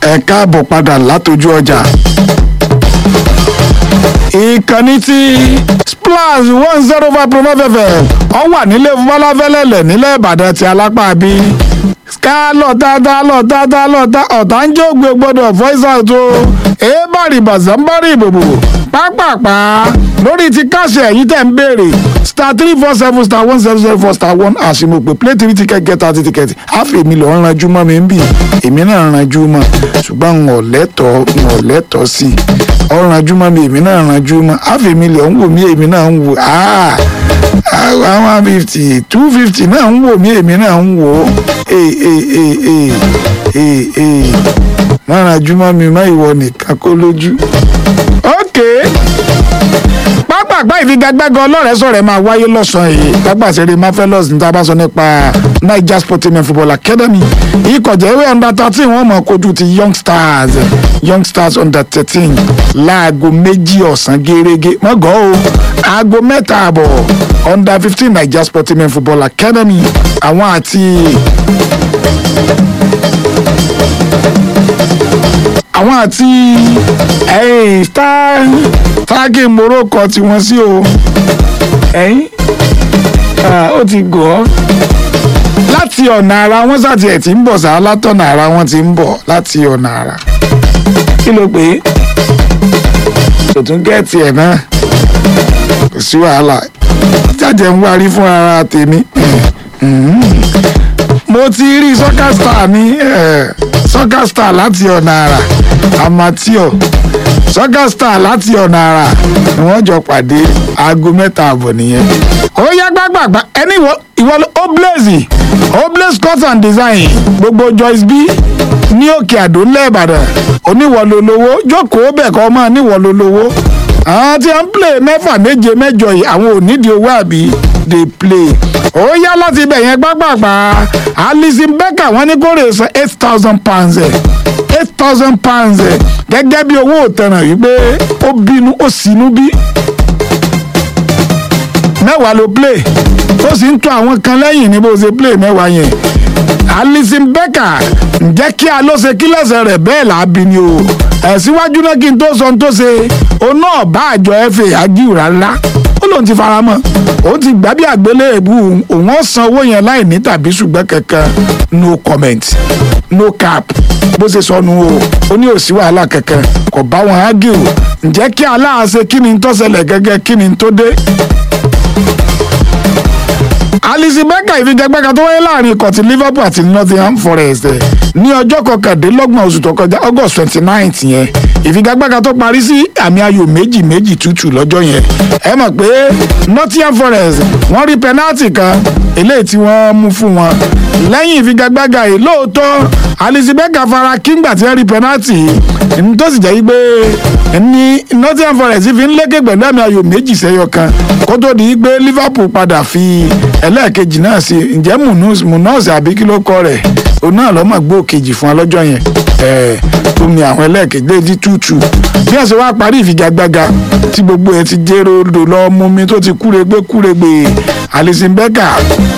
ẹ káàbọ̀ padà látọjú ọjà. ìkànnì tí splash one zero five point five fm ọ wà nílé fọláfẹ́lẹ́lẹ̀ nílẹ̀ ìbàdàn ti alápá bí ká lọ́tà tá lọ́tà tá lọ́tà ọ̀tá ń jógbe gbọ́dọ̀ voice out o èébàrì bàzánbárì ìbòbò pápápá lórí ti káṣẹ ẹ̀yìn tẹ̀ ń béèrè star three four seven star one seven zero four star one àṣìmọ̀pẹ̀ play three ticket get thirty ticket àfi èmi lọ́ọ́ ranjú mọ́ mi ń bì èmi náà ranjú mọ́ ṣùgbọ́n n ò lẹ́tọ̀ọ́ n ò lẹ́tọ̀ọ́ sí i ọ̀ ranjú mọ́ mi èmi náà ranjú mọ́ àfi èmi lọ́ọ́ ń wò mí èmi náà ń wò áà one fifty two fifty náà ń wò mí èmi náà ń wò ó ee ee ee ee ee ee má ranjú mọ́ mi má ìwọ nìkan kó lójú. okay pápágbá ìfigagbága ọlọ́rẹ̀ẹ́ sọ̀rọ̀ ẹ̀ máa wáyé lọ́sàn-án yìí lágbàṣẹ́rẹ́ mafelos ní tá a bá sọ nípa niger sporting football academy ìkọ̀jẹ́ ìwé under thirteen wọ́n mọ̀ kojú ti young stars young stars under thirteen láago méjì ọ̀sán gẹ́gẹ́ mọ́gọ́ o aago mẹ́ta àbọ̀ under fifteen niger sporting football academy àwọn àti àwọn àti ẹ̀yìn star táàgì morocco tí wọ́n sí o ẹ̀yìn ó ti gọ̀ ọ́ láti ọ̀nà ara wọn sàti ẹ̀ tí ń bọ̀ sá látọ̀nà ara wọn ti ń bọ̀ láti ọ̀nà ara kí ló pé kò tún gẹ̀ẹ́tì ẹ̀ náà kò sí wàhálà jáde ń wárí fún ara tèmi mo ti rí soccer star ní soccer star láti ọ̀nà àrà amateur soccer star láti ọ̀nà àrà ni wọ́n jọ pàdé aago mẹ́ta àbọ̀ nìyẹn. ó yá gbàgbàgbà ẹni ìwọ oblaze oblaze cut and design gbogbo Joyce B ní òkè àdó lẹ́ẹ̀bàdàn oníwọ̀lólówó jókòó bẹ̀ kọ́ mọ́ níwọ̀lólówó àwọn tí wọ́n ń play mẹ́fà méje mẹ́jọ yìí àwọn ò nídìí owó àbí dey play ó yá láti ibẹ̀ yẹn gbágbàgbà Alison Becker wọ́n ní kó rè san eight thousand pounds ẹ̀ eight thousand pounds ẹ̀ gẹ́gẹ́ bí owó òtẹ̀ràn yìí pé ó bínú ó sínú bí mẹ́wàá ló play ó sì ń tún àwọn kan lẹ́yìn ní bó ṣe play mẹ́wàá yẹn Alison Becker ǹjẹ́ kí a ló ṣe kí lẹ́sẹ̀ rẹ̀ bẹ́ẹ̀ là á bí ni o ẹ̀ síwájú náà kí n tó sọ ohun tó ṣe òun náà bá àjọ FA ajíù rárá ó lóun ti fara mọ́ òun ti gbá bí àgbélébù òun ó san owó yẹn láì ní tàbí ṣùgbọ́n kankan no comment no cap bó ṣe sọnù o ó ní òsì wàhálà kankan kò bá wọn ágìrò ǹjẹ́ kí aláàṣẹ kí ni tó ṣẹlẹ̀ gẹ́gẹ́ kí ni tó dé. Alison Becker ìfigagbága tó wáyé láàrin ikọ̀ ti Liverpool àti Nottingham Forest ní ọjọ́ kọkàndínlọ́gbọ̀n oṣù tó kọjá August twenty ninth yẹn ìfigagbága tó parí sí àmì ayò méjì méjì tútù lọ́jọ́ yẹn ẹ mọ̀ pé Nottingham Forest wọ́n rí penalty kan eléyìí tí wọ́n mú fún wọn lẹ́yìn ìfigagbága yìí lóòótọ́ Alison Becker fara kígbà tí wọ́n rí penalty ní tó sì jẹ́ yí pé ní Nottingham Forest fi ń lékè pẹ̀lú àmì ayò méjì sẹ́yọ kan kó tó di pé Liverpool padà fi ẹlẹ́ẹ̀kejì náà sí ǹjẹ́ munus àbí kí ló kọ rẹ̀ òun náà lọ́mọ gbó kejì fún ọlọ́jọ́ yẹn tó mi àwọn ẹlẹ́ẹ̀kejì lédi tútù bí wọ́n ṣe wá parí ìfigagbága tí gbogbo ẹ̀ ti jẹ́rọ odò lọ mú mi tó ti kúregbé kúregbé Alison Becker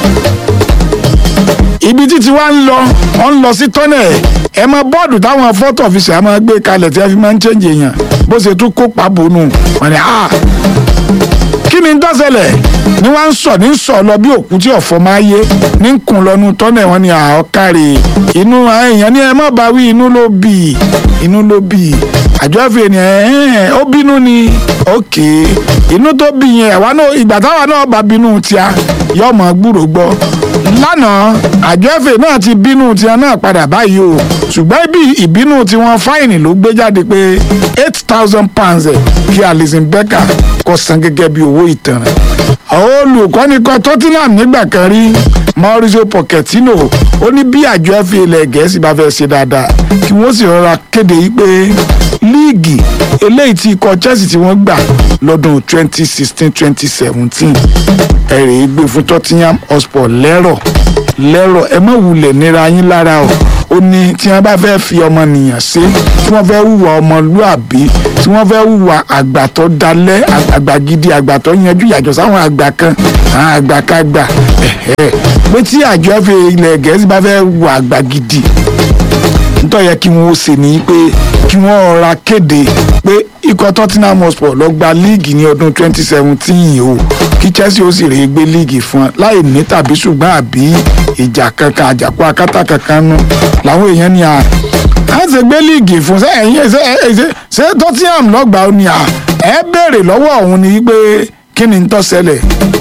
ibi títí wá ń lọ ọ ń lọ sí tọ́nẹ̀ ẹ mọ bọ́ọ̀dù táwọn fọ́tò ọ̀fíìsì àmọ́ gbé kalẹ̀ tí a fi máa ń chẹ́ǹjì èèyàn bó ṣe tún kó pàbónú wọn ni ah kí ni ń dọ́sẹ̀lẹ̀ ni wọ́n ń sọ ní sọ lọ bí òkú tí ọ̀fọ̀ máa yé ní kùn lọ́nu tọ́nẹ̀ wọn ni àọ́kárì inú èèyàn ní ẹ má bá wí inú ló bì inú ló bì àjọ ẹ̀fẹ̀ ni ẹ̀ ó bínú ni òkè inú tó bì yẹn àwa náà ìgbà táwa náà bá bínú tíá yóò mọ̀ gbúrò gbọ́ lánàá àjọ ẹ̀fẹ̀ náà ti bínú tíá náà padà báyìí o ṣùgbọ́n ibi ìbínú tiwọn fáìnì ló gbé jáde pé eight thousand pounds kí Alison Becker kó san gẹ́gẹ́ bí owó ìtanràn olùkọ́ni kan Tottenham nígbà kan rí Mauricio Pochettino ó ní bí àjọ FA ilẹ̀ Gẹ̀ẹ́sì bá fẹ́ ṣe dáadáa kí wọ́n sì rọra kéde yìí pé líìgì eléyìí tí ikọ̀ Chelsea tí wọ́n gbà lọ́dún 2016-2017 ẹ̀rẹ̀ gbé fún Tottenham Hotspur lẹ́rọ̀ lẹ́rọ̀ ẹ má wulẹ̀ nira yín lára o ó ní tí wọ́n bá fẹ́ fi ọmọnìyàn ṣe tí wọ́n fẹ́ hùwà ọmọlúàbí tí wọ́n fẹ́ hùwà àgbà tó dalẹ̀ àgbà gidi àgbà tó yanjú yàtọ̀ sáwọn àgbà kan àwọn àgbà kagbà pé tí àjọ fi ilẹ̀ gẹ̀ẹ́sì bá fẹ́ hùwà àgbà gidi nítorí yẹ kí wọ́n ó ṣe ní pé kí wọ́n rọra kéde pé ikọ̀ Tottenham Hotspur lọ gba líìgì ní ọdún 2017 o kí Chelsea ó sì rèé gbé líìgì fún wọn láì ní tàbí ṣùgbọ́n àbí ìjà kankan àjàkú akátá kankan nú làwọn èèyàn ní à á ṣe gbé líìgì fún ṣé ẹ̀yin ṣé ṣé ṣé Tottenham lọ́gbàá ó ní à ẹ béèrè lọ́wọ́ òun ni pé kí ni ń tó ṣẹlẹ̀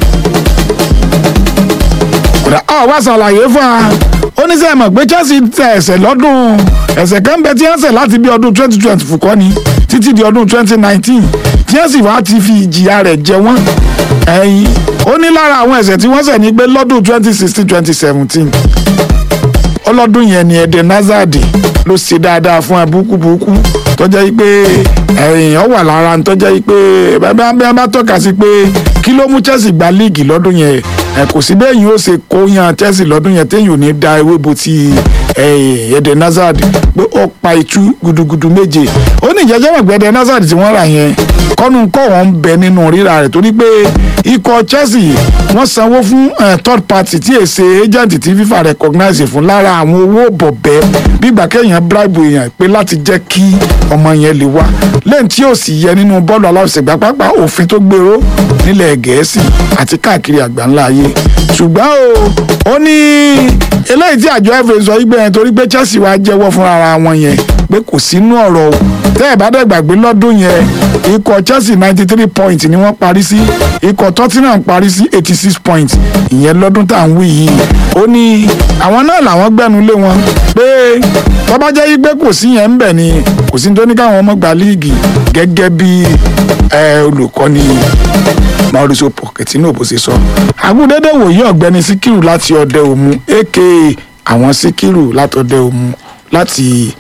kódà ọ wá ṣàlàyé fún wa ó ní sẹ́yìn mọ̀ pé Chelsea tẹ ẹ̀sẹ̀ lọ́dún ẹ̀sẹ̀ kan bẹ tí wọ́n ṣẹ̀ láti bí ọdún 2020 fùkọ́ ni títí di ọdún 2019 tí wọ́n sì wá ti fi ìjìyà rẹ̀ jẹ wọ́n ẹ̀yìn ó ní lára àwọn ẹ̀sẹ̀ tí wọ́n ṣẹ̀ ní pé lọ́dún 2016 2017 ọlọ́dún yẹn ni Eden Hazard ló ṣe dáadáa fún ẹ búkúbúkú tó jẹ́ pé èèyàn wà lára tó jẹ́ pé bí wọ́n bá tọ́ka sí pé kí ló mú Chelsea gba líìgì lọ́dún yẹn ẹ kò sí bẹ́ẹ̀ yín ó ṣe kó yan Chelsea lọ́dún yẹn téèyàn ò ní da ewé bo ti Eden Hazard pé ó pa itú gudugudu méje ó ní ìjẹ́jẹ́ mọ̀ pé Eden Hazard tí wọ́n rà yẹn kọ́nu kọ́ wọn ń bẹ nínú rírà rẹ̀ torí pé ikọ̀ Chelsea wọ́n sanwó fún third party tí èsè agent tí FIFA recognize fún lára àwọn owó bọ̀bẹ́ bígbà kéèyàn bribe èèyàn pé láti jẹ́ kí ọmọ yẹn lè wá lẹ́yìn tí ò sì yẹ nínú bọ́ọ̀lù aláwọ̀sẹ̀gbá pápá òfin tó gbèrò nílẹ̀ Gẹ̀ẹ́sì àti káàkiri àgbáńlá ayé ṣùgbọ́n o ó ní eléyìí tí àjọ FA sọ wípé yẹn torí pé Chelsea wá jẹ́wọ́ fúnra ara wọn yẹn pé kò sínú ọ̀rọ̀ o tẹ́ ẹ̀ bá dẹ̀ gbàgbé lọ́dún yẹn ikọ̀ Chelsea ninety three points ni wọ́n parí sí ikọ̀ Tottenham parí sí eighty six points ìyẹn lọ́dún tá à ń wí yìí ó ní àwọn náà làwọn gbẹ́nu lé wọn pé tó bá jẹ́ pé kò sí yẹn ń bẹ̀ ni kò sí tó ní káwọn ọmọ gba líìgì gẹ́gẹ́ bí olùkọ́ni Mauricio Pochettino bó ṣe sọ àgùdédé wòye ọ̀gbẹ́ni Síkírù láti ọdẹ òmu aka àwọn Síkírù látọdẹ òmu láti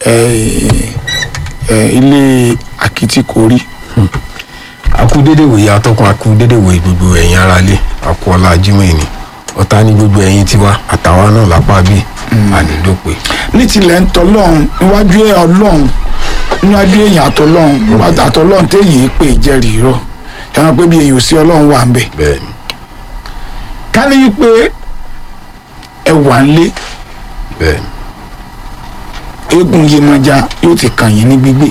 ilé akitikori. akú dédé wòye atọ́kùn akú dédé wòye gbogbo ẹ̀yin aráalé akú ọlá Jímọ̀ ẹni ọ̀tá ní gbogbo ẹ̀yin tiwa àtàwa náà lápá bí ànídópè. ní tilẹ̀ ń tọ́lọ́run níwájú ẹ̀ ọlọ́run níwájú èèyàn àtọ́lọ́run àtọ́lọ́run téèyàn pè jẹ́rìí rọ ẹran pé bí èèyàn ò sí ọlọ́run wà ń bẹ̀. bẹ́ẹ̀ni. ká ní wípé ẹ wà ń lé bẹ́ẹ̀ni. eégún Yemọja yóò ti kàn yín ní gbígbé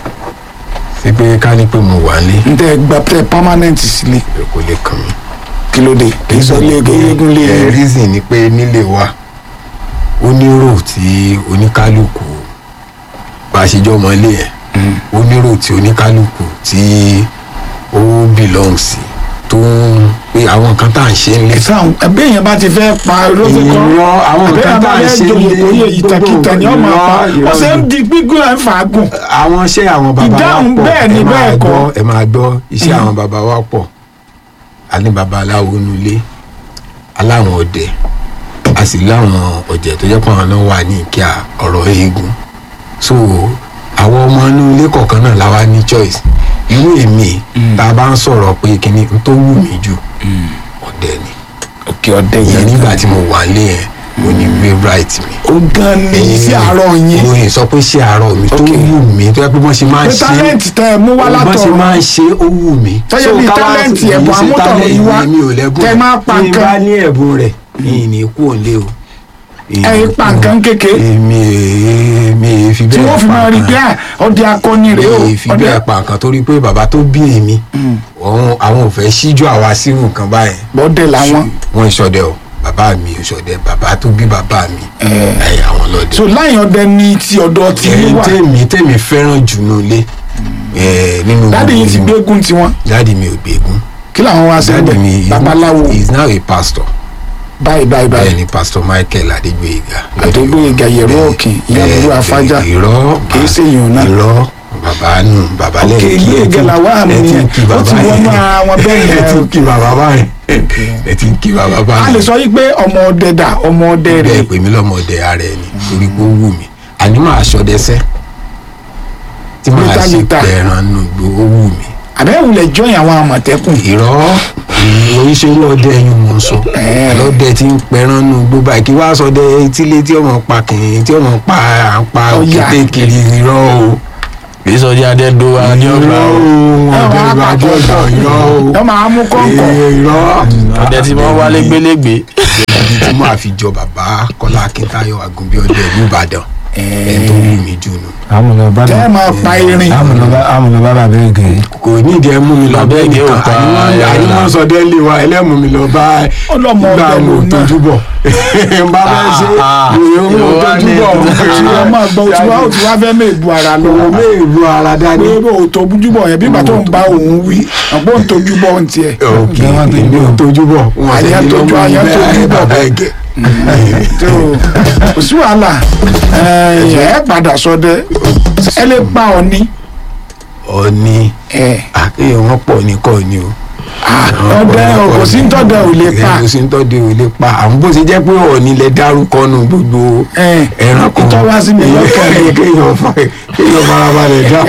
ṣé pé ká ní pé mo wà ní n tẹ gba tẹ permanent sílé kò lè kàn mí. kí ló dé kì í sọ lé eégún lé ẹ reason ni pé nílé wa ó ní rò tí oníkálukú bá a ṣe jọ ọmọ ilé yẹn ó ní rò tí oníkálukú tí ó belong sí tó ń pé àwọn nǹkan tá à ń ṣe ń lé. ẹ̀sán ẹgbẹ́ yẹn bá ti fẹ́ pa lóṣù kan Irọ́, àwọn nǹkan tá à ń ṣe àbẹ́ lé- oyè ìtàkìtà ni ọmọ Irọ́, pa irọ́ ọ̀sẹ̀ ń ni. di gbígbó ẹ̀ ń fàágùn àwọn iṣẹ́ àwọn bàbá wa Ìdáhùn pọ̀ bẹ́ẹ̀ ni ẹ máa bẹ́ẹ̀ kọ́. gbọ́ ẹ máa gbọ́ iṣẹ́ àwọn bàbá wa pọ̀ a ní bàbá aláwo nulẹ̀ aláwọn ọdẹ a sì láwọn ọ̀jẹ̀ tó jẹ́ pé àwọn náà wà ní ìkíà ọ̀rọ̀ eégún so àwọn ọmọ inú ilé kọ̀ọ̀kan náà la wá ní choice irú èmi tá a bá ń sọ̀rọ̀ pé kíní n tó wù mí jù ọdẹ ni òkè ọdẹ ìyẹn yẹn nígbà tí mo wà lé yẹn mo ní favourite mi ó gan ni sí àárọ̀ yẹn mo yìí sọ pé ṣé àárọ̀ mi tó Ok. wù mí tó yẹ pé wọ́n ṣe máa ń pé ṣe tálẹ́ǹtì tẹ ẹ mú wá bọ́n ṣe látọ̀run máa ń ṣe ó wù mí. Tọ́jọ́ So, bíi ká wá talent sí- ẹ̀bùn kì í ṣe amútọ̀run talent yìí wá, mi ò lẹ́bùn tẹ́ ẹ̀. máa pa tí n nǹkan. bá ní ẹ̀bùn rẹ̀ ìyìn ní kú òǹlé o. ẹ̀yin pa nǹkan kéke èmi èmi fi tí bẹ́ẹ̀ wọ́n fi máa rí pé à, ọdẹ akọni rèé o mi fi ọdẹ bẹ́ẹ̀ pa nǹkan torí pé bàbá tó bí èmi òun- àwọn ò fẹ́ síjú àwa sírù nǹkan báyẹn bọ́dẹ làwọn wọ́n ìṣọdẹ o bàbá mi ìṣọdẹ bàbá tó bí bàbá mi ẹ̀ àwọn lọ́dẹ so láyìn ọdẹ ní ti ọ̀dọ̀ tí ẹ yín wà tèmi tèmi fẹ́ràn jù nulẹ̀ ẹ nínú dáàdi yìí ti gbogbo gbégún tiwọn dáàdi mi ò gbégún kí làwọn wá sí dáàdi ẹgbẹ mi is- babaláwo is now a pastor báyìí báyìí bẹ́ẹ̀ báyìí ni pastor Michael Adégbóyèga Adégbóyèga Yẹ̀rú Ọ̀kìn, ìyá Eh, Olú Afájá. eh, irọ́ Kìí ṣe èèyàn náà. irọ́ bàbá nù bàbá òkè lẹ́yìn ilé ìgẹ̀là wà mí ẹ ti ń kí ó bàbá ti wọnú yẹn. ara wọn bẹ́ẹ̀ ẹ ti yẹn ń kí bàbá báyìí ẹ ti ń kí bàbá a báyìí lè sọ yí pé ọmọ ọdẹ dà ọmọ ọdẹ rẹ bẹ́ẹ̀ pè mí lọ́mọdé ara ẹ̀ ni torí pé ó wù mí àní máa ṣọdẹsẹ́ tí máa Lítà, ṣe lítà. pẹ̀ràn nù gbó ó wù mí àbẹ́wùlẹ̀ jọyìn àwọn àmọ̀tẹ́kùn irọ́ oríṣiríṣi ọdẹ ẹyin mò ń sọ Eh. lọ́dẹ tí ń pẹran nù gbogbo àìkí wá sọdẹ etílé tí ọmọ pa kìnìún tí ọmọ pa à ń pa Ọya. òkété kiri irọ́ o kì í sọ di adẹ́dó wa ní ọgbà irọ́ o o ẹ ọdẹ máa ìgbà pa tí ọgbà kọ̀ọ̀kan irọ́ o ẹ máa mú kọ̀ọ̀kan Eh, irọ́ ọdẹ tí wọ́n wálé gbélégbé ibi tí mo àfi jọ bàbá Kọ́lá Akíntayọ̀ Àgùnbí ọdẹ ìlú Ìbàdàn ẹ̀ tó wù mí jù nù. àmúlọ́ba tẹ́ ẹ máa pa irin àmúlọ́ba àmúlọ́ba bàbá ẹ̀gẹ́ kò ní ìdí ẹ mú mi lọ Bàbá bẹ́ẹ̀ Ẹ̀gẹ́ ò nìkan pa àní ẹran. wọ́n sọ délé wa ẹlẹ́mú mi lọ bá Ọlọ́mọ ìgbà ọbẹ̀ mo lòun náà. tójú bọ̀ n bá fẹ́ ṣe Ah, ìròyìn mo ìwọ wá tójú ní- bọ̀ tí wọ́n máa gbọ́ tí wọ́n tí wọ́n fẹ́ mẹ́ ìbu ara lọ òun mé ìlú ara dání. pé o tó bójú bọ̀ yẹn bí ìgbà tó ń bá òun wí àpò ń tójú bọ̀ ń tiẹ̀ òkè Ìgbà wọn tójú èmi ò bọ̀. tójú bọ̀ wọn Àyà ṣe ní tójú, lọ́mọ àyà mi tójú bẹ́ẹ̀ bọ̀. bàbá ẹ̀gẹ́. tó kò sí wàhálà ẹ ẹ padà sọdẹ ẹ lè pa Ọ̀ọ̀ni ọ̀ni ẹ àkéyàn wọn pọ̀ ní kọ́ ni o. ọdẹ kò sí tọ́dẹ ò lè pa kò sí tọ́dẹ ò lè pa àwọn bó ṣe jẹ́ pé ọ̀ni lẹ dárúkọ nù gbogbo ẹ ẹranko ìtọ́ wá sí mi lọ́kàn mi. kéèyàn fa kéèyàn farabalẹ̀ dá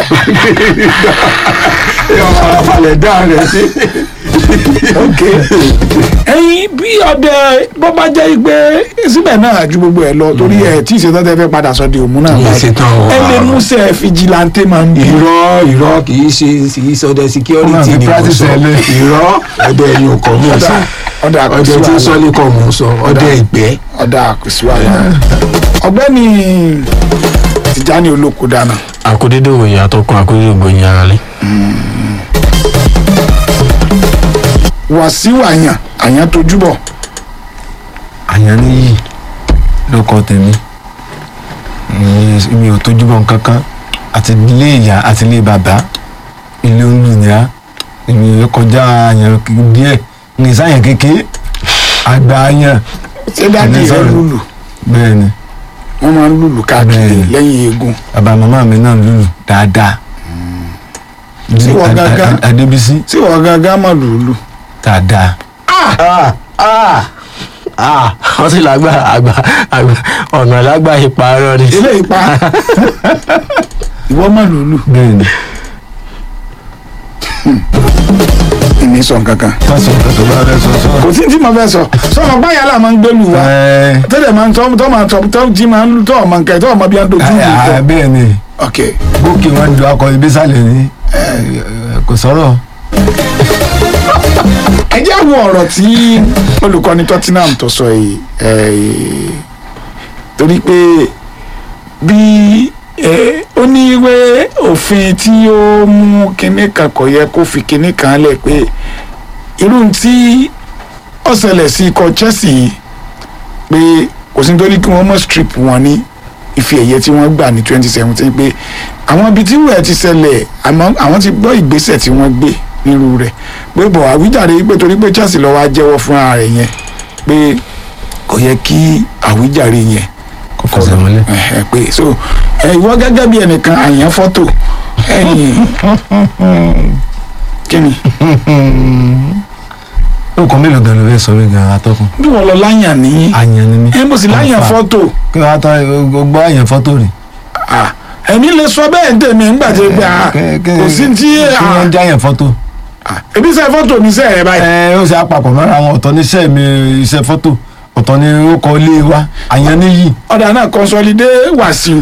kéèyàn farabalẹ̀ dá rẹ̀ sí. ok ẹyin bí ọdẹ bó bá jẹ́ pé síbẹ̀ náà ju gbogbo ẹ̀ lọ torí ẹ̀ tí ìṣètò tẹ fẹ́ padà sọ di òmù náà Kì í ṣe tán o. ẹ lè mú sẹ fìjìláńtẹ máa ń bí irọ́ irọ́ kì í ṣe kì í sọdẹ security Ọmọ mi ni mo practice sọ ẹ lé. irọ́ ọdẹ ẹni ò kọ́ mọ̀ sọ ọdẹ ọdẹ tí ń sọ ní kọ́ mọ̀ sọ ọdẹ ìgbẹ́. ọdẹ àkùsí wàhálà ọ̀gbẹ́ni Tìjání Olóko dáná àkódédé òyìn àtọkùn àkódédé ògbóyin ara lé. Wàsíù àyàn àyàn tójú bọ̀ àyàn níyì ló kọ tèmi mi ò tójú bọ̀ nǹkankan àti ilé ìyá àti ilé bàbá ilé olùyà èmi kọjá àyàn díẹ̀ ní sáyàn kékeré àgbà àyàn ṣé dáàdi Ẹni rẹ sọ̀rọ̀. lùlù bẹ́ẹ̀ ni wọ́n máa ń lùlù káàkiri Bẹ́ẹ̀ni. lẹ́yìn eegun bàbá màmá mi náà lùlù dáadáa Sí wọ́n Ad- Ad- gángan. Adébísí tí wọ́n gángan máa lùlù dáadáa wọ́n sì lágbà àgbà àgbà ọ̀nà lágbà ìparọ́ ni. ilé ipa ìwọ máa lùlù bẹ́ẹ̀ ni ìní sọ kankan tọ́sọ̀ tó bá rẹ sọ sọ. kò sí tí mo fẹ́ sọ sọmọ báyàlá máa ń gbẹlù wa Ẹ, tẹ́lẹ̀ máa ń tọ́ tọ́ máa tọ́ tọ́ jí máa ń lù tọ́ ọmọ nǹkan tọ́ ọmọ bí wọ́n dojú ìlú à- à- tọ́ bẹ́ẹ̀ ni ok gòkè wọn ju akọ ibi sálẹ̀ ní kò sọ̀rọ̀ ẹ jẹ́ wo ọ̀rọ̀ tí olùkọ́ni Tottenham tó sọ yìí eh, torí pé bí eh, ó ní wé òfin tí ó mú kinní kan kò yẹ kó fi kinní kan lẹ̀ pé irú tí ó ṣẹlẹ̀ sí ikọ̀ Chelsea yìí pé kò sí nítorí kí wọ́n mọ̀ strip wọn ní ife ẹ̀yẹ tí wọ́n gbà ní twenty seventeen pé àwọn ibi tí wúrẹ̀ ti ṣẹlẹ̀ àmọ́ àwọn ti gbọ́ ìgbésẹ̀ tí wọ́n gbé nírú rẹ̀ pé bọ̀ àwíjàre pé torí pé Chelsea lọ́wọ́ á jẹ́wọ́ fúnra rẹ̀ yẹn pé kò yẹ kí àwíjàre yẹn kò fẹsẹ̀ mọ́lẹ̀. ẹ̀hẹ̀, pé so ẹ, ìwọ gẹ́gẹ́ bí ẹnìkan àyàn fọ́tò ẹ̀yìn kí ni nǹkan mélòó gan ló fẹ́ sọ mí gan atọ́kùn. bí wọ́n lọ láyàn ní àyàn ni mí. ẹ mo sì láyàn Confirm. fọ́tò kí wọ́n á tán gbọ́ àyàn fọ́tò rẹ̀. ah, ẹ̀mí lè sọ bẹ́ẹ̀ ń tèmi ńgbà tí pé ah, kò sí tí kí wọ́n já àyàn fọ́tò. ah, ebi sẹ́ fọ́tò ní sẹ́ ẹ̀ báyìí ẹ ó ṣe àpapọ̀ mọ́ra wọn ọ̀tọ̀ ní iṣẹ́ mi iṣẹ́ fọ́tò ọ̀tọ̀ ní orúkọ ilé wa àyàn níyì. ọ̀dà náà consolidé Wàsíù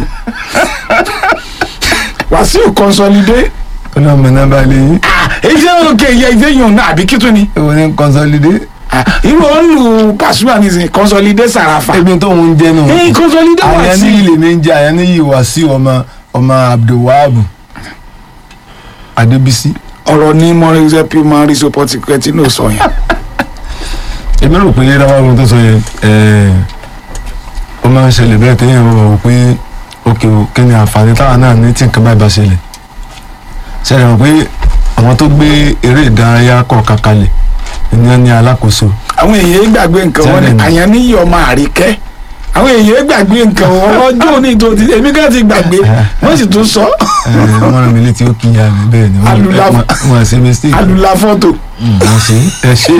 Wàsíù consolidé ọlọ́mọ náà bá lè yín. ah, èyí ṣe òkè ìyẹ ìdè yòó náà àbí kí tún ni èwo ní consolidé. Ah, irú ọ̀nù Pasuma nìsín consolidé Sàràfà ebi tó ń jẹ́ nù. ẹ̀yìn consolidé àyàn níyì Wàsíù lèmi ń jẹ́ àyàn níyì Wàsíù ọmọ ọmọ Abdulwahab Adébísí. ọ̀rọ̀ ní mọ́rẹ́sẹ̀ pí máa rí sọpọ́tì kẹ́tínú sọ yẹn èmi rò pé dáwọ́ ohun tó sọ yẹn ẹ̀ẹ́, ó máa ń ṣẹlẹ̀ bẹ́ẹ̀ téèyàn rò wò pé òkè o kí ni àǹfààní táwa náà ní tí nǹkan báyìí bá ṣẹlẹ̀ ṣẹlẹ̀ wọ́n pé àwọn tó gbé eré ìdárayá kọ̀ọ̀kan kalẹ̀ ní ní alákòóso àwọn èèyàn gbàgbé nǹkan wọn ni Tẹ́lẹ̀ ni. àyàn níyì ọmọ àríkẹ́ àwọn èèyàn gbàgbé nǹkan wọn ọjọ́ òní tó ti èmi kan ti gbàgbé wọ́n sì tún sọ ẹ̀ẹ́, wọ́n rán mi létí ó kí ya mi bẹ́ẹ̀ ni wọ́n- Alula- wọ́n wọ́n ṣe mistake alùlà fọ́tò Mm, wọ́n ṣe ẹ ṣe.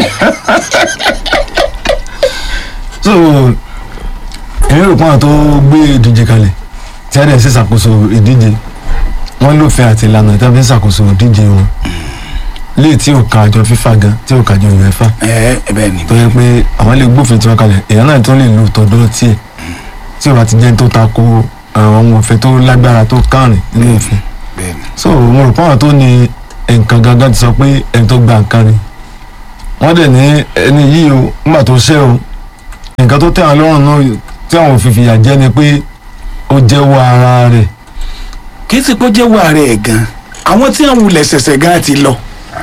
so èmi rò pé àwọn tó gbé ìdíje kalẹ̀ tí a dẹ̀ ṣe ṣàkóso ìdíje wọ́n lófin àti ìlànà tí a fi ń ṣàkóso ìdíje wọn léè tí ò ka àjọ FIFA gan tí ò ka àjọ UEFA ẹ ẹ bẹ́ẹ̀ ni tó yẹ pé àwọn lè gbófin tiwọn kalẹ̀ èèyàn náà tó lè lo tọ̀dọ̀ tiẹ̀ tí ò bá ti jẹ́ tó tako àwọn òfin tó lágbára tó kárìn nínú òfin bẹ́ẹ̀ ni so mo rò pé àwọn tó ní nǹkan gangan ti sọ pé ẹni tó gba nǹkan ni wọ́n dẹ̀ ní ẹni yìí o nígbà tó ṣe o nǹkan tó tẹ̀ wọ́n lọ́rùn náà tí àwọn òfin fìyà jẹ ni pé ó jẹ́wọ́ ara rẹ̀ kì í sì pé ó jẹ́ wà rẹ̀ gan àwọn tí wọ́n wulẹ̀ ṣẹ̀ṣẹ̀ gan ti lọ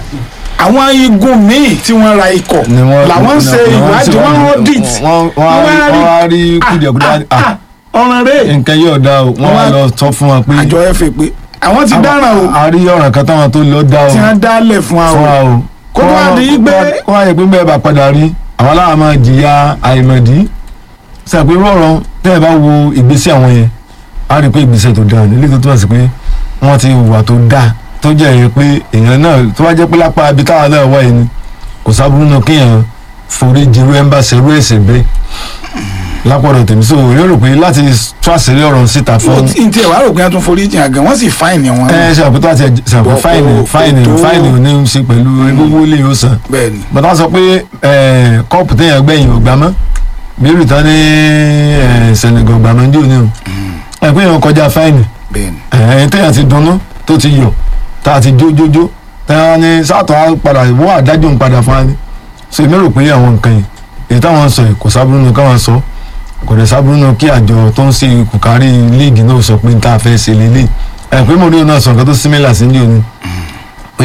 àwọn igun míì tí wọ́n ra ikọ̀ ni wọ́n làwọn ń ṣe ni wọ́n ìwádìí ṣe wọ́n audit wọ́n wọ́n á rí- wọ́n á rí kùdìẹ̀kudà ah ọ̀ràn rẹ̀ nǹkan yóò dá o wọ́n wá Wọ́n- lọ sọ fún wa pé àjọ fa pé àwọn ti dáràn o a rí ọ̀ràn kan táwọn tó lọ dá o tí wọ́n dálẹ̀ fún wa fún wa o o Kó tó wá di pé- kó wá yẹ pé bẹ́ẹ̀ bá padà rí àwọn aláwọ̀ máa jìyà àìmọ̀dí sàpé rọrùn tẹ́ ẹ bá wo ìgbésẹ̀ àwọn yẹn á rí i pé ìgbésẹ̀ tó dáa nílé tó túmọ̀ sí pé wọ́n ti hùwà tó dáa tó jẹ́ èyí pé èèyàn náà tó bá jẹ́ pé lápá ibi táwọn náà wáyé ni kò sábúrú náà kéèyàn forí jirú ẹ̀ ń bá ṣerú ẹ̀sẹ̀ bẹ́ẹ̀ lápọ̀dọ̀ tèmi so èmi rò pé láti tó àṣírí ọ̀rọ̀ síta fún n tí ẹ̀ wá rò pé wọ́n tún forí jìn àgàn wọ́n sì fáìnì wọn ẹ ṣe àpótá àti ṣàpò Bọ̀- fáìnì o- fáìnì o tó- fáìnì ò ní í ṣe pẹ̀lú gbogbo ilé yóò san bẹ́ẹ̀ ni bàtà sọ pé ẹ, kọ́ọ̀pù téèyàn gbẹ̀yìn ò gbà mọ́ bí rìtá ní ẹ, Senegal gbà mọ́ ní òní o ẹ pé èèyàn kọjá fáìnì bẹ́ẹ̀ ni ẹ téèyàn ti dunnú tó ti yọ tá a ti jójójó téèyàn ní sátọ̀ á padà wọ́n àdájọ́ ń padà fún wa ni so èmi rò pé àwọn nǹkan yìí èyí táwọn sọ yìí kò sábúrú nu káwọn sọ kò dẹ̀ sábúrú nu kí àjọ tó ń ṣe kùkárí líìgì náà sọ pé tá a fẹ́ ṣe lélẹ̀ ẹ pé mòdúró náà sọ nǹkan tó símílà sí ní òní pé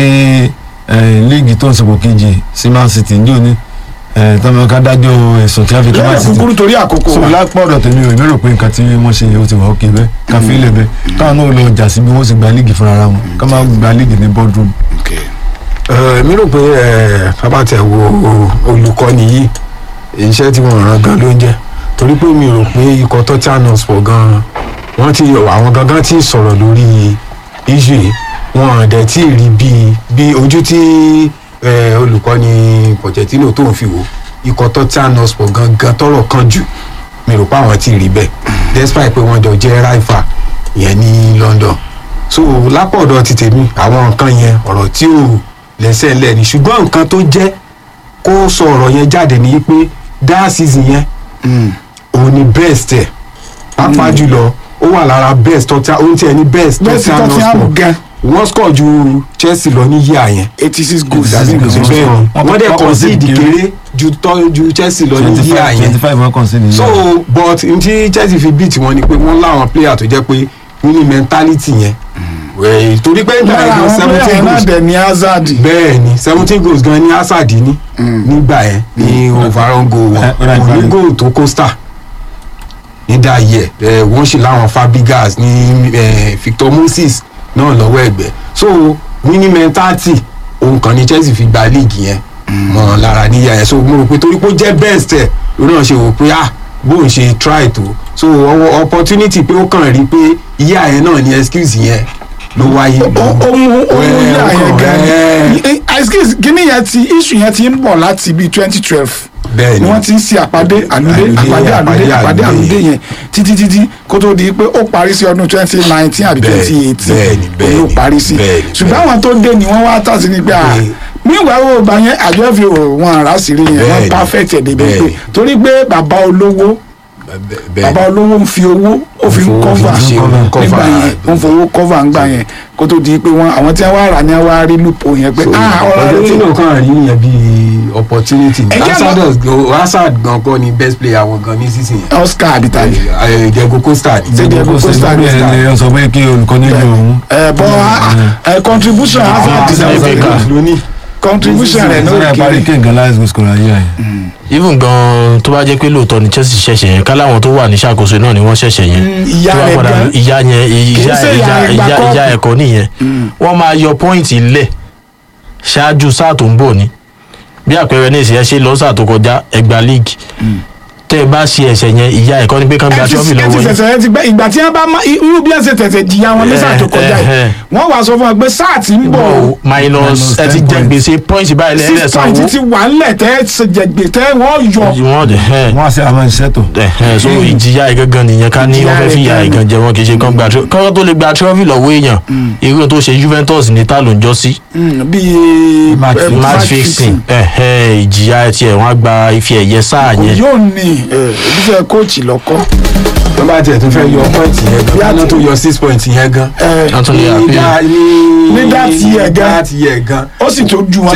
ẹ, líìgì tó ń sọpọ̀ kejì sí Man City ní òní ẹ, tọ́mọ ká dájọ́ ẹ̀sùn tí wọ́n fi kí Man lẹ́yìn City kúkúrú torí àkókò so wa lápọ̀dọ̀ tèmi ò èmi rò pé nǹkan tí wọ́n ṣe ó ti wà ókè bẹ́ẹ̀ ká fi ilẹ̀ bẹ́ẹ̀ káwọn náà lọ jà sí bí wọ́n sì gba líìgì fúnra ara wọn ká má gba líìgì ní boardroom. Okay. Ẹ, mi rò pé ẹ, bàbá tẹ wo olùkọ́ni yìí iṣẹ́ tí wọ́n ràn gan ló ń jẹ́ torí pé mi rò pé ikọ̀ Tottenham Hotspur gan wọ́n ti àwọn gangan ti sọ̀rọ̀ lórí issue yìí wọn ò dẹ̀ tí ì rí bí bí ojú tí ẹ, olùkọ́ni Pochettino tó ń fi wò ikọ̀ Tottenham Hotspur gangan tọrọ kan jù mi rò pé àwọn ti rí bẹ́ẹ̀ despite pé wọ́n jọ jẹ́ rival yẹn ní London so lápọ̀dọ̀ ti tèmi àwọn nǹkan yẹn ọ̀rọ̀ tí ò lẹ́sẹ̀ ńlẹ̀ ni ṣùgbọ́n nǹkan tó jẹ́ kó sọ ọ̀rọ̀ yẹn jáde ní pé that season yẹn Mm. òun ni best ẹ̀ pàápàá jùlọ ó wà lára best tọ́tà ó ń tiẹ̀ ní best bẹ́ẹ̀ sì Tottenham Tottenham Hotspur gan wọ́n score ju Chelsea lọ ní yíyà yẹn eighty six goals 86 àbí goals. nǹkan bẹ́ẹ̀ ni Wọ́n wọ́n dẹ̀ kọ́ concede concede kéré ju tọ́ ju Chelsea lọ ní twenty yíyà five yẹn twenty five wọ́n kàn sí nìyẹn. so but n tí Chelsea fi beat wọn ni pé wọ́n láwọn player tó jẹ́ pé winning mentality yẹn Wẹ̀, torí pé nígbà lára yẹn àwọn seventeen player náà goals dẹ̀ ní Hazard bẹ́ẹ̀ ni seventeen goals gan ni Hazard ní nígbà yẹn ní overall goal Eh, wọn right, kò ní right. goal tó Costa ní dayẹ ẹ wọ́n sì láwọn Fabregas ní eh, Victor Moses náà lọ́wọ́ ẹ̀gbẹ́ so winning mentality òun kan ní Chelsea fi gba league yẹn mọ́ lára níyà yẹn so mo rò pé torí pé ó jẹ́ best ẹ̀ lórí náà ṣe wò pé ah bóun ṣe try tó so ọwọ́ opportunity pé ó kàn rí pé ìyá yẹn náà ní excuse yẹn ló wáyé ohun ohun Ẹ, yà ó yẹn kàn, gan ẹ. ni excuse kíní yẹn ti issue yẹn ti ń bọ̀ láti bíi twenty twelve bẹ́ẹ̀ ni ni wọ́n ti ń ṣe àpàdé àlùdé Àlùdé, àpàdé àlùdé àpàdé àpàdé àlùdé àlùdé yẹn títí títí kó tó di pé ó parí sí ọdún twenty nineteen àbí Bẹ́ẹ̀, twenty eighteen bẹ́ẹ̀ni, bẹ́ẹ̀ni, ló parí sí bẹ́ẹ̀ni, ṣùgbọ́n bẹ́ẹ̀ni. àwọn tó dé ni wọ́n wá tàṣí ni pé à Bẹ́ẹ̀. nígbà wo gbà yẹn àjọ fi wọn àrà sí rí yẹn wọ́n Bẹ́ẹ̀ni, perfect ẹ̀ débi pé bẹ́ẹ̀ni. torí pé bàbá olówó bẹ́ẹ̀ bàbá olówó ń fi owó ó fi ń Fowó cover fi ṣe nígbà cover. yẹn ó ń fowó cover ńgbà yẹn kó tó di pé wọn àwọn tí wọ́n wá rà ní wọ́n wá rí loophole yẹn pé ah ọ̀rọ̀ rẹ ti Pochettino kan rí yẹn bí opportunity ni Ẹ jẹ́ Hazard gan- Hazard gan kọ́ ni best player wọn gan ní season yẹn Oscar abitali Eh, Diego Costa ni Ṣé Diego kò sí Costa bí ẹni ọ sọ pé kí olùkọ́ nílò òun. ẹ bọ ẹ contribution Hazard Ah, is Hazard very Africa. good lónìí contribution rẹ sọ́dọ̀ náà parí kéré kí nǹkan láìsí kò sọ̀rọ̀ ayé àyè. even gan tó bá jẹ́ pé lóòótọ́ ni Chelsea ṣẹ̀ṣẹ̀ yẹn káláwọn tó wà ní ṣàkóso náà ni wọ́n ṣẹ̀ṣẹ̀ yẹn Mm, ìyá tó bá rẹ̀ padà gan. ìyá yẹn ìyá ṣe ìyá ìyá rẹ̀ gba ìyá kọ́ọ̀pù. ìyá ẹ̀kọ́ nìyẹn wọ́n máa yọ pọ́ìntì lẹ̀ ṣáájú sáà tó ń bọ̀ ni bí àpẹẹrẹ ní ìṣẹ̀yẹ ṣe lọ́sà tó kọjá ẹgbàá league tẹ́ ẹ bá ṣe ẹ̀ṣẹ̀ yẹn ìyá ẹ̀kọ́ ni pé kán gba ẹ ti trophy ẹ ti lọ́wọ́ yín tẹ̀sẹ̀ ẹ ti gbẹ ìgbà tí wọ́n bá má irú bí ẹ ṣe tẹ̀sẹ̀ jìyà wọn ní sáà tó kọjá yìí Eh, eh. wọ́n wàá sọ fún wọn pé sáà tí ń bọ̀ o Bọ̀ minus Minus ẹ ti 10 jẹ points. gbèsè pọ́ìntì báyìí lẹ́yìn six ẹ̀sán point owó ti wà ńlẹ̀ tẹ́ ẹ ṣe jẹ gbè tẹ́ wọ́n yọ wọ́n dẹ̀ ẹ̀ wọ́n á ṣe àwọn iṣẹ́ tó. ẹ̀hẹ́n so ìjìyà ìgangan nìyẹn ká ní Ìjìyà wọ́n fẹ́ fi ìyà rẹ̀ ìgan jẹ wọn kì í ṣe kán gba trophy kọ́kọ́ tó lè gba trophy lọ́wọ́ èèyàn irú tó ṣe Juventus ní ta ló ń jọ sí Mm, bíi Match eh, fixing. match fixing ẹ̀hẹ́n ìjìyà tiẹ̀ wọ́n á gba ife ẹ̀yẹ sáà yẹn yóò ní ìdífẹ́ kóòtì lọ́kọ́ wọ́n bá tiẹ̀ tó fẹ́ yọ point yẹn gan wọ́n tó yọ six point yẹn gan ẹ wọ́n tún lè ní àpè dá- ní Ní that year gan. that year gan ó sì tó ju wọn